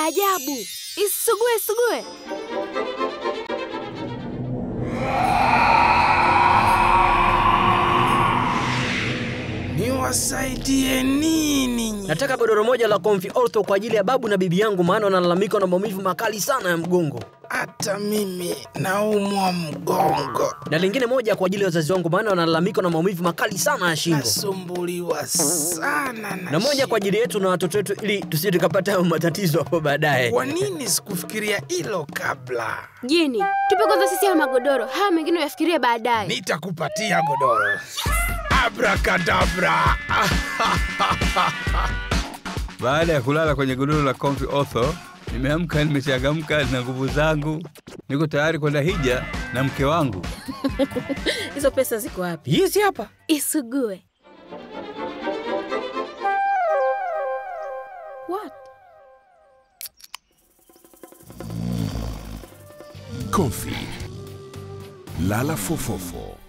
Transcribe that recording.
ajabu. Isugue, isugue. Niwasaidie nini? Nataka godoro moja la Comfy Ortho kwa ajili ya babu na bibi yangu, maana wanalalamika na maumivu makali sana ya mgongo, Hata mimi naumwa mgongo, na lingine moja kwa ajili ya wazazi wangu, maana wanalalamika na maumivu makali sana ya shingo, nasumbuliwa sana na, na moja kwa ajili yetu na watoto wetu, ili tusije tukapata hayo matatizo hapo baadaye. Kwa nini sikufikiria hilo kabla? Jini, tupe kwanza sisi haya magodoro, haya mengine uyafikirie baadaye. Nitakupatia godoro. Abrakadabra! Baada ya kulala kwenye godoro la Comfy Ortho, nimeamka nimechangamka na nguvu zangu, niko tayari kwenda hija na mke wangu. Hizo pesa ziko wapi? Hizi hapa Isugue. What? Comfy. Lala fofofo.